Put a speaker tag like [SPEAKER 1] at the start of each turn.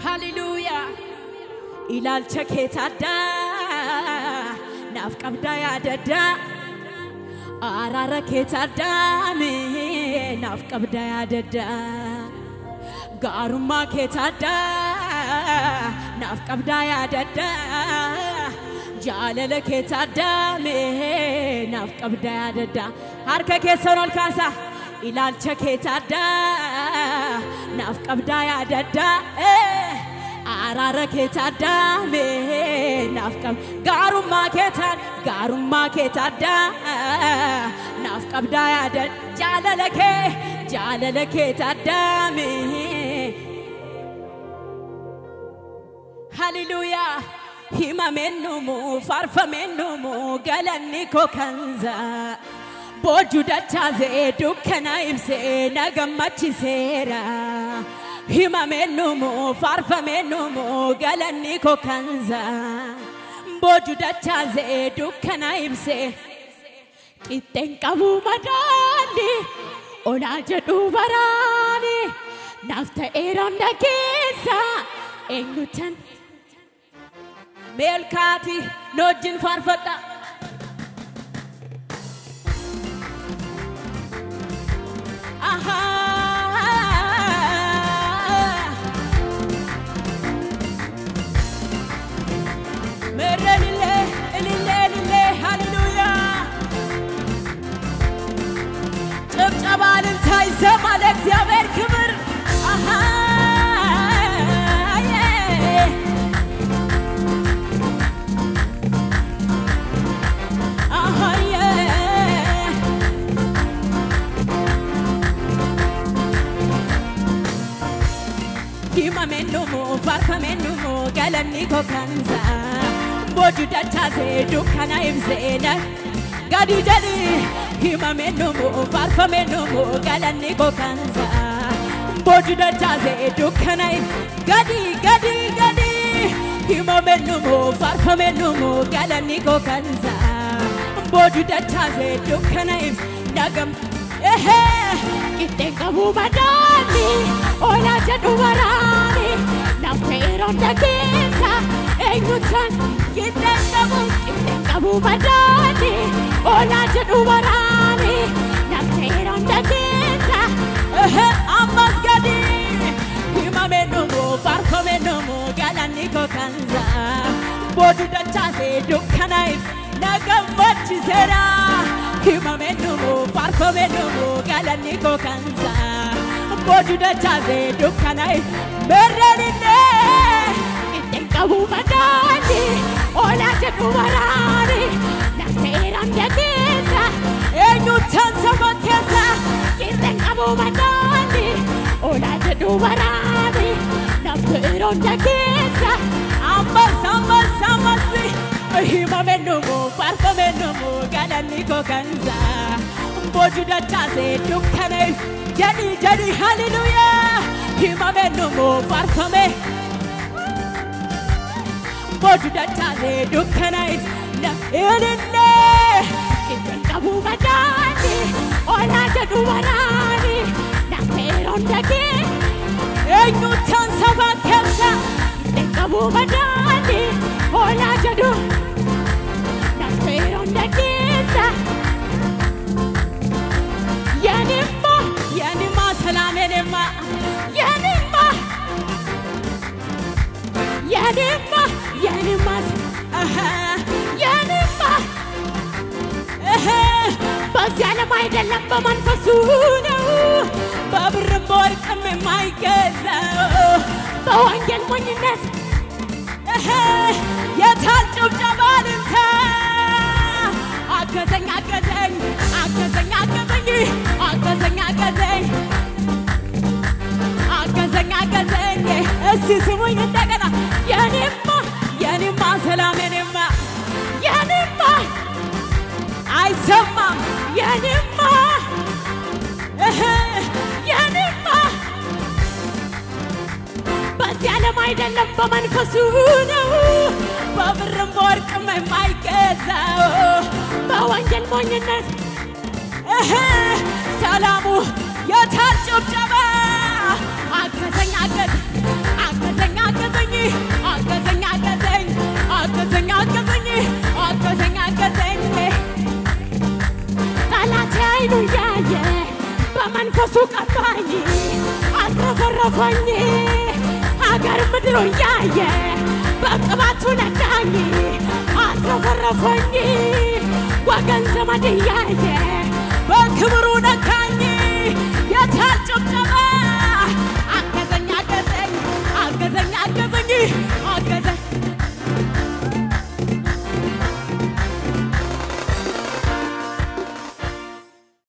[SPEAKER 1] Hallelujah. Ilaalcha keetti addaa naaf qabdaa yaadaddaa araara keetti addaame naaf qabdaa yaadaddaa gaarummaa keetti addaa naaf qabdaa yaadaddaa jaalala keetti addaame naaf qabdaa yaadaddaa harka keessan ol kaasa ilaalcha keetti addaa naaf qabdaa yaadaddaa. Eh. araara keetti addaame naaf qab gaarummaa keetaan gaarummaa keetti addaa naaf qabdaa yaada jaalala kee jaalala keetti addaame haliluuyaa himameennumu faarfameennumu galanni koo kanzaa boojuu dachaasee dukkana ibsee na gammachiseera. himameennumu faarfameennumu galanni koo kanza boojuu dachaasee dukkana ibsee qixxeen qabuu madaali olaa jedhu baraani naaf ta'eera hunda keessa eenyutan meelkaati nu wajjin faarfadha. Ahaa. ምረልሌ እልሌ እልሌ ሃሌሉያ ጭብጨባ እልልታ ይሰማ ለእግዚአብሔር ክብር አሃ ዬ አሃ ዬ himameennumu faarfameennumu galanni koo kanza boojuu dachaasee dukkana ibseena gadi jedhi himameennumu faarfameennumu galanni koo kanza boojuu dachaasee dukkana gadi gadi gadi himameennumu faarfameennumu galanni koo kanza boojuu dachaasee dukkana nagam ehee qixxeen qabuu madaali olaa jedhu waraani naaf ta'eera hunda keessa eenyutan qixxeen qabu qixxeen qabuu madaali olaa jedhu waraani naaf ta'eera hunda keessa ehee ammas gadi himameennumu faarfameennumu galanni koo kanza booduu dachaasee dukkana na gammachiseera himameennumu faarfameennumu galanni koo kanza boojuu dachaasee dukkana merreenillee qixxeen qabuu madaali olaa jedhu waraani naaf ta'eera hunda keessa eenyutan saba keessa qixxeen qabuu madaali olaa jedhu waraani naaf ta'eera hunda keessa ammas ammas ammas himameennumu faarfameennumu galanni koo kanza boojuu dachaasee dukkana jedhi jedhi haliluyaa himameennumu faarfame boojuu dachaasee dukkana ilillee qixxeen qabuu madaali olaa jedhu waraani naaf ta'eera hunda kee eenyutan saba keessa qixxeen qabuu madaali olaa jedhu naaf ta'eera hunda keessa የኔማ የኔማ ሰላም የኔማ የኔማ የኔማ የኔማ አሃ የኔማ እህ በዚህ ዓለም አይደለም በመንፈሱ ነው በብርም በወርቅም የማይገዛው በወንጌል ሞኝነት እህ የታል ጭብጨባ ልንታ አገዘኝ አገዘኝ አገዘኝ አገዘኝ አገዘኝ አገዘኝ አገዘኝ አገዘኝ እስቲ ስሙኝ እንደገና የኔማ የኔማ ሰላም የኔማ የኔማ አይሰማም የኔማ እህ የኔማ በዚህ ዓለም አይደለም በመንፈሱ ነው በብርም በወርቅም የማይገዛው በወንጌል ሞኝነት እህ ሰላሙ የታል ጭብጨባ አገዘኝ አገዘ አገዘኝ አገዘ አይኑ እያየ በመንፈሱ ቀባኝ አትረፈረፈኝ ሀገር ምድሩ እያየ በቅባቱ ነዳኝ አትረፈረፈኝ ወገን ዘመድ እያየ በክብሩ ነካ